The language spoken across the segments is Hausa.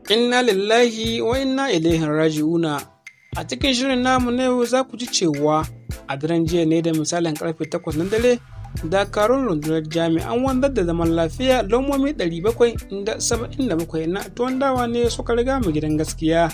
Inna lillahi wa inna ilaihi raji'una. A cikin shirin namu na yau za ku ji cewa a daren jiya ne da misalin karfe 8 na dare dakarun rundunar jami'an wanzar da zaman lafiya lomomi 777 na tuwon dawa ne suka riga mu gidan gaskiya.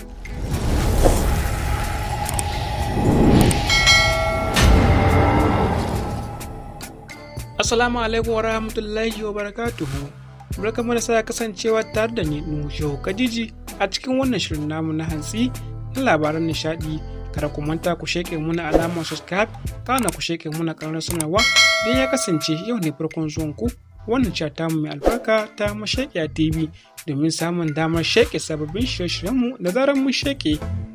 Assalamu alaikum wa rahmatullahi wa barakatuhu. Barkamu da sa kasancewa tare da ni Nushehu Kadiji a cikin wannan shirin namu na hantsi na labaran nishadi. Kada ku manta ku sheke muna alamar subscribe kana ku sheke muna karar sanarwa don ya kasance yau ne farkon zuwan ku wannan cewa tamu mai albarka ta mashaƙiya TV domin samun damar sheke sababbin shirye-shiryenmu da zarar mun sheke.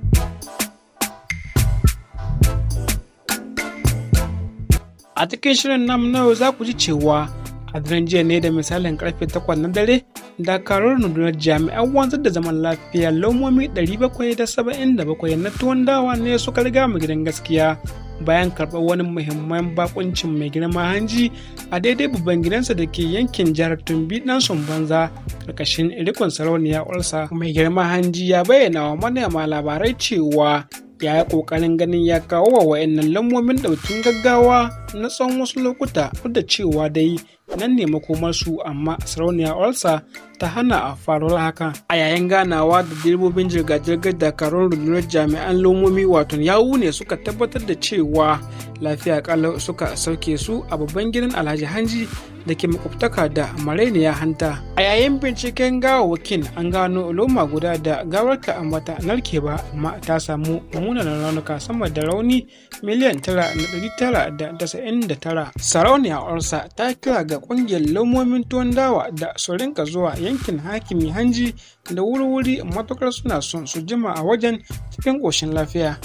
A cikin shirin namu na yau za ku ji cewa a daren jiya ne da misalin karfe 8 na dare dakarun rundunar jami'an wanzar da zaman lafiya lomomi 777 na tuwon dawa ne suka riga mu gidan gaskiya bayan karɓar wani muhimman bakuncin mai girma hanji a daidai babban gidansa da ke yankin jihar tumbi dan banza karkashin rikon sarauniya ulsa mai girma hanji ya bayyana wa manema labarai cewa ya yi ƙoƙarin ganin ya kawo wa wa'annan lambomin ɗaukin gaggawa na tsawon wasu lokuta duk da cewa dai nan ne makomarsu amma sarauniya olsa ta hana a faruwar haka a yayin ganawa da direbobin jirga-jirgar dakarun rundunar jami'an lomomi wato yawu ne suka tabbatar da cewa lafiya kalau suka sauke su a babban gidan alhaji hanji da ke makwabtaka da marainiya hanta a yayin binciken gawawwakin an gano loma guda da gawarta a mata narke ba amma ta samu munanan raunuka sama da rauni miliyan tara tara da da tara sarauniya orsa ta kira ga kungiyar lomomin tuwon dawa da su rinka zuwa yankin hakimi hanji da wuri-wuri matukar suna son su jima a wajen cikin ƙoshin lafiya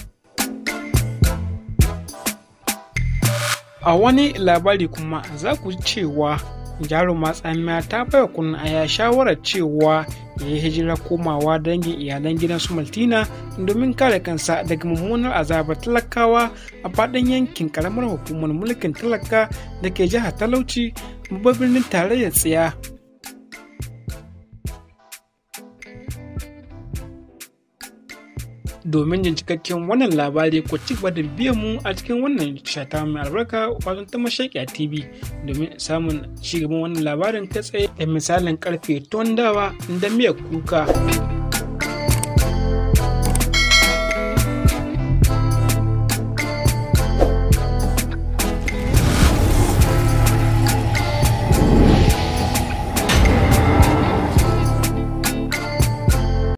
a wani labari kuma za ku ji cewa jaruma tsamiya ta baiwa kun aya shawarar cewa ya yi hijira komawa dangin iyalan gidan su maltina domin kare kansa daga mummunar azabar talakawa a faɗin yankin karamar hukumar mulkin talaka da ke jihar talauci babban birnin tarayyar tsiya domin jin cikakken wannan labari ku ci gaba da biyan mu a cikin wannan shata mai albarka wato ta mashaƙiya tv domin samun cigaban wannan labarin ta tsaye da misalin karfe dawa da miyar kuka.